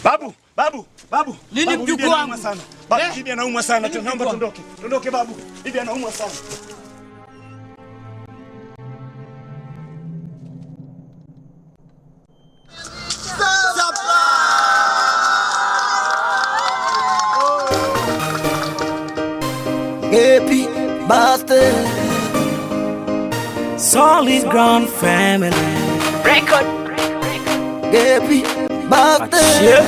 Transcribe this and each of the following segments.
Babu, babu, babu. Nini Babu, mjukuu bibi anaumwa wangu? sana. Babu, Eh? bibi anaumwa sana. Nini Naomba mjukuu wangu? tuondoke. Tuondoke babu. Bibi anaumwa sana. Happy birthday. Solid ground family. Record. Happy birthday. Yeah.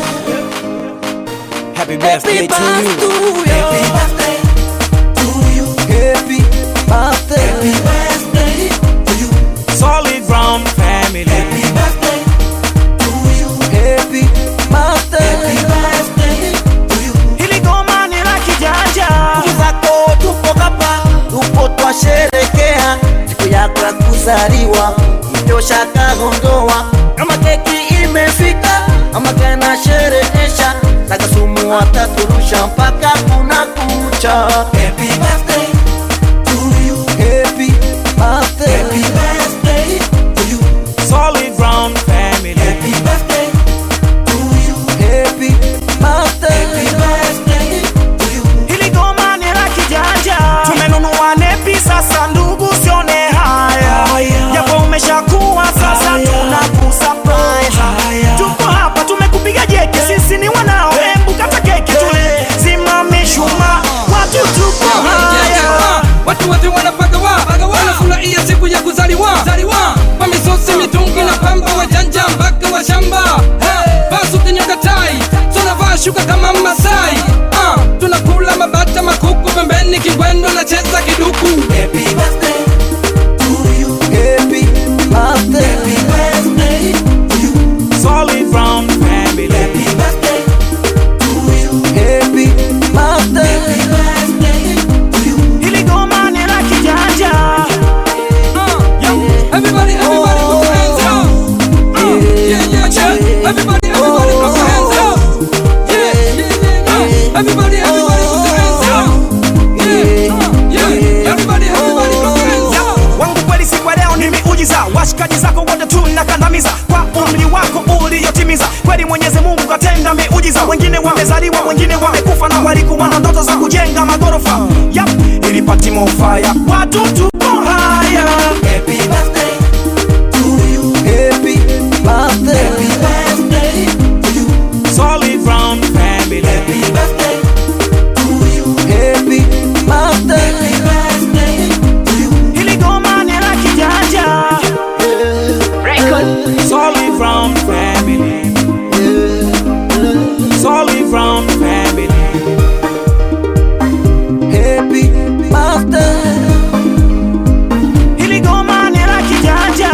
Happy birthday to you. Happy birthday to you. Happy birthday. Happy birthday to you. Solid ground family. Happy birthday to you. Happy birthday. Happy birthday to you. Hili goma ni la kijanja. Ndugu zako tupo hapa, tupo twasherekea siku yako ya kuzaliwa, itosha kagondoa kama keki imefika, ama kana sherehesha takasumu wataturusha mpaka kuna kucha. Happy birthday to you. Happy birthday. Happy birthday to you. Solid ground family. Happy birthday to you. Happy birthday. Happy birthday to you. Hili goma ni la kijanja. Tumenunua nepi sasa ndugu sione haya. Japo umeshakuwa sasa tunakusurprise. Tuko hapa tumekupiga jeki sisi ni wanao. Hebu kata keki tule. Simame shuma. Watu tuko haya. watu wote wanapagawa wanafurahia siku ya kuzaliwa kwa misosi mitungi na pamba wajanja mpaka wa shamba vasutinyokatai tunavaa shuka kama masai Ah, tunakula mabata makuku pembeni kingwendo na cheza kiduku Happy birthday to you. Happy birthday. Happy birthday to you. Solid ground family. Happy birthday to you. Happy birthday. Happy birthday to you. Hili goma ni la kijanja. Ah, yo, everybody, everybody put your hands up. Ah, yeah, yeah, yeah. Everybody, everybody put your hands up. Yeah, yeah, yeah, yeah. Everybody, everybody put your hands up. Yeah, uh, yeah. Everybody, everybody put your hands up. wangu kweli siku ya leo ni miujiza washikaji zako wote tunakandamiza kwa umri wako uliotimiza kweli mwenyezi mungu katenda miujiza wengine wamezaliwa wengine wamekufa na walikuwa na ndoto za kujenga magorofa yap ilipati mofaya watu tuko haya Happy birthday to you. Happy birthday. Happy birthday to you. solid ground family Happy birthday to you. Happy birthday. Happy birthday to you. hili goma ni la kijanja solid ground family solid ground family Happy birthday. hili goma ni la kijanja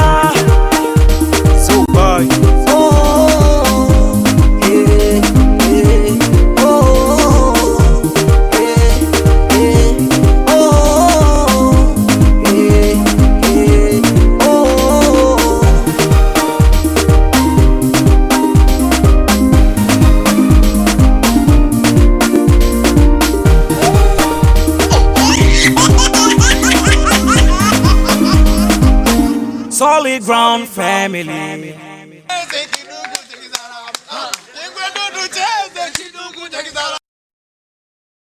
Super. Oh, eh, eh, oh, eh, eh, oh, eh, eh, oh. Solid ground family.